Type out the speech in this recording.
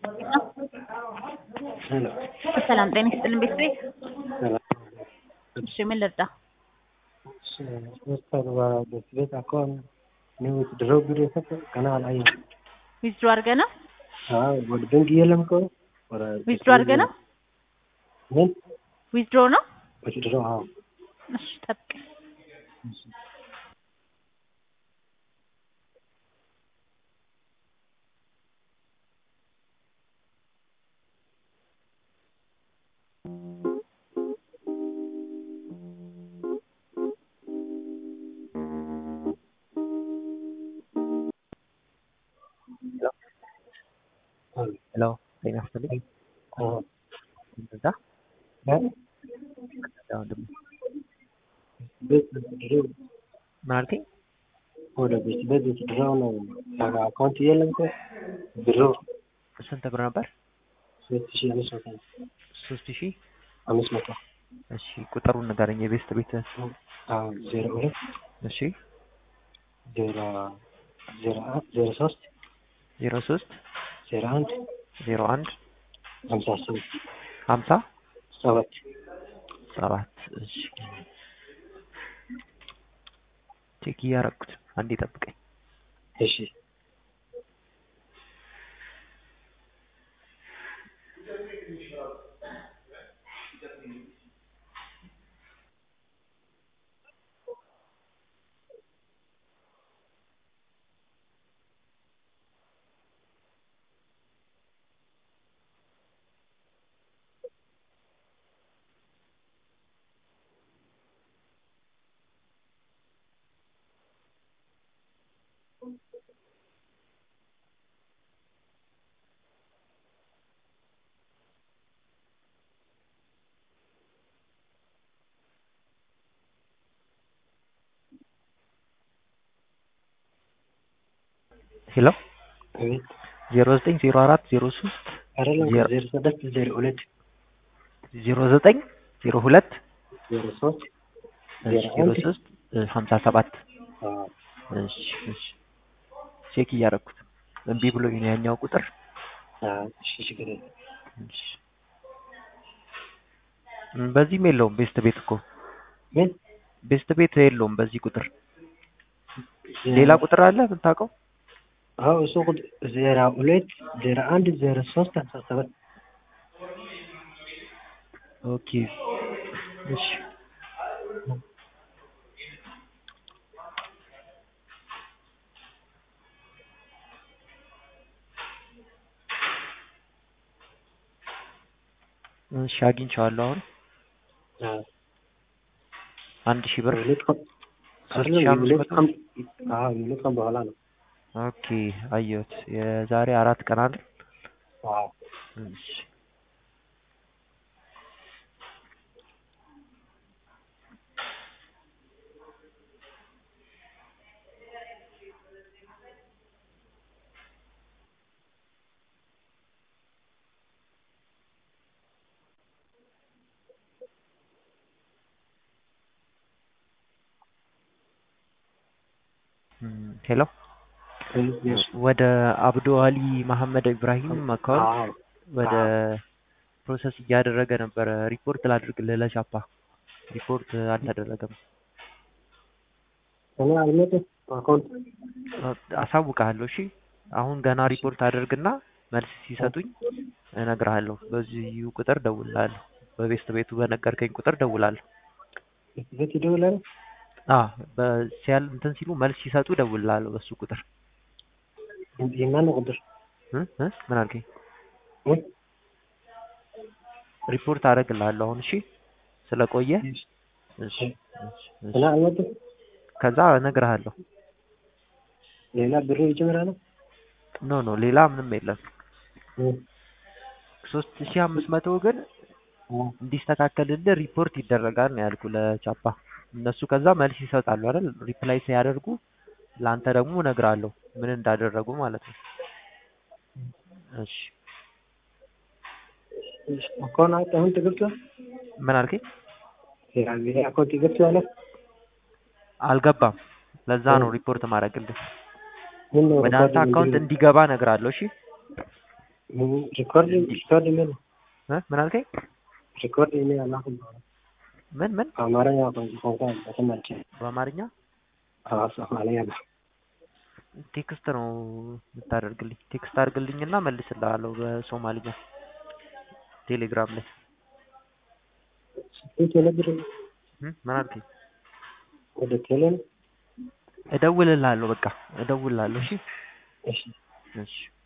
ሄሎ ሰላም ጤና ይስጥልን ቤተሰብ ሰላም እሺ ምን ልርዳ ሶስት አርባ ሁለት ቤት አካባቢ ነው ድሮ ብር የሰጠው ገና አላየሁም። ዊዝድሮ አድርገህ ነው አዎ ወደ ባንክ የለም እኮ ወደ ዊዝድሮ አድርገህ ነው ምን ዊዝድሮ ነው ወደ ድሮ አዎ እሺ ጠብቅ ሄሎ ጤና ይስጥልኝ። አዎ እንደዛ እ ያው ደግሞ ቤት ድሮ ምን አልከኝ? ወደ ቤት ቤት ድሮ ነው አካውንት የለም እኮ ድሮ ስንት ብር ነበር? ሶስት ሺህ አምስት መቶ ሶስት ሺህ አምስት መቶ እሺ ቁጥሩን ንገረኝ። የቤስት ቤት አዎ ዜሮ ሁለት እሺ ዜሮ ዜሮ አንድ ዜሮ ሶስት ዜሮ ሶስት ዜሮ አንድ ዜሮ አንድ ሀምሳ ስምንት ሀምሳ ሰባት ሰባት እሺ ቼክ እያረኩት አንዴ ጠብቀኝ። እሺ ሄሎ አቤት ዜሮ ዘጠኝ ዜሮ አራት ዜሮ ሶስት አይደለም ዜሮ- ዜሮ ስድስት ዜሮ ሁለት ዜሮ ዘጠኝ ዜሮ ሁለት ዜሮ ሶስት እሺ ዜሮ ዜሮ አንድ ሶስት ሀምሳ ሰባት አዎ እሺ እሺ ቼክ እያረኩት እምቢ ብሎኝ ነው ያኛው ቁጥር አዎ እሺ ችግር የለም እሺ እም፣ በዚህም የለውም ቤስት ቤት እኮ ምን ቤስት ቤት የለውም በዚህ ቁጥር ሌላ ቁጥር አለ የምታውቀው አዎ እሱ ቁጥር ዜሮ ሁለት ዜሮ አንድ ዜሮ ሶስት ሀምሳ ሰባት ኦኬ እሺ እሺ አግኝቼዋለሁ አሁን አዎ አንድ ሺህ ብር የሁለት ቀን ሶስት አይደለም ሺህ አምስት የሁለት መቶ ቀን አዎ የሁለት ቀን በኋላ ነው ኦኬ አየሁት የዛሬ አራት ቀን አይደል አዎ እሺ እም፣ ሄሎ ወደ አብዶ አሊ መሐመድ ኢብራሂም አካውንት አዎ ወደ ፕሮሰስ እያደረገ ነበረ። ሪፖርት ላድርግልህ ለቻፓ ሪፖርት አልተደረገም። እኔ አልመጣም አካውንት አሳውቅሃለሁ። እሺ አሁን ገና ሪፖርት አድርግና መልስ ሲሰጡኝ እነግርሃለሁ። በዚሁ ቁጥር ደውላለሁ። በቤስት ቤቱ በነገርከኝ ቁጥር ደውላለሁ። ቤት ይደውላል አ በሲያል እንትን ሲሉ መልስ ሲሰጡ ደውላለሁ በሱ ቁጥር የማን ቁጥር እ እ ምን አልከኝ? እ? ሪፖርት አደርግልሃለሁ አሁን እሺ። ስለቆየ እሺ እሺ እና እሺ። አልመጣም ከዛ እነግርሃለሁ። ሌላ ብሩ ይጨምራል ኖ ኖ ሌላ ምንም የለም። ሶስት ሺህ አምስት መቶ ግን እንዲስተካከልልህ ሪፖርት ይደረጋል ነው ያልኩ ለቻፓ። እነሱ ከዛ መልስ ይሰጣሉ አይደል? ሪፕላይ ሲያደርጉ ለአንተ ደግሞ እነግርሃለሁ ምን እንዳደረጉ ማለት ነው። እሺ አካውንት አሁን ተገብቷል ምን አልከኝ? ይሄ አካውንት ገብቷል አልገባም። ለዛ ነው ሪፖርት ማድረግልህ። ምን ነው ወደ አንተ አካውንት እንዲገባ እነግርሃለሁ። እሺ ሪኮርድ ሪኮርድ ምን እ ምን አልከኝ? ሪኮርድ እኔ አላውቅም። ምን ምን አማርኛ ቋንቋ በስም አልችልም። በአማርኛ አዎ ሶማሊያ ነው። ቴክስት ነው የምታደርግልኝ። ቴክስት አድርግልኝና መልስልሃለሁ በሶማሊኛ ቴሌግራም ላይ ቴሌ ብር እ ምን አልከኝ? ወደ ቴሌ ነው። እደውልልሃለሁ በቃ እደውልልሃለሁ። እሺ እሺ እሺ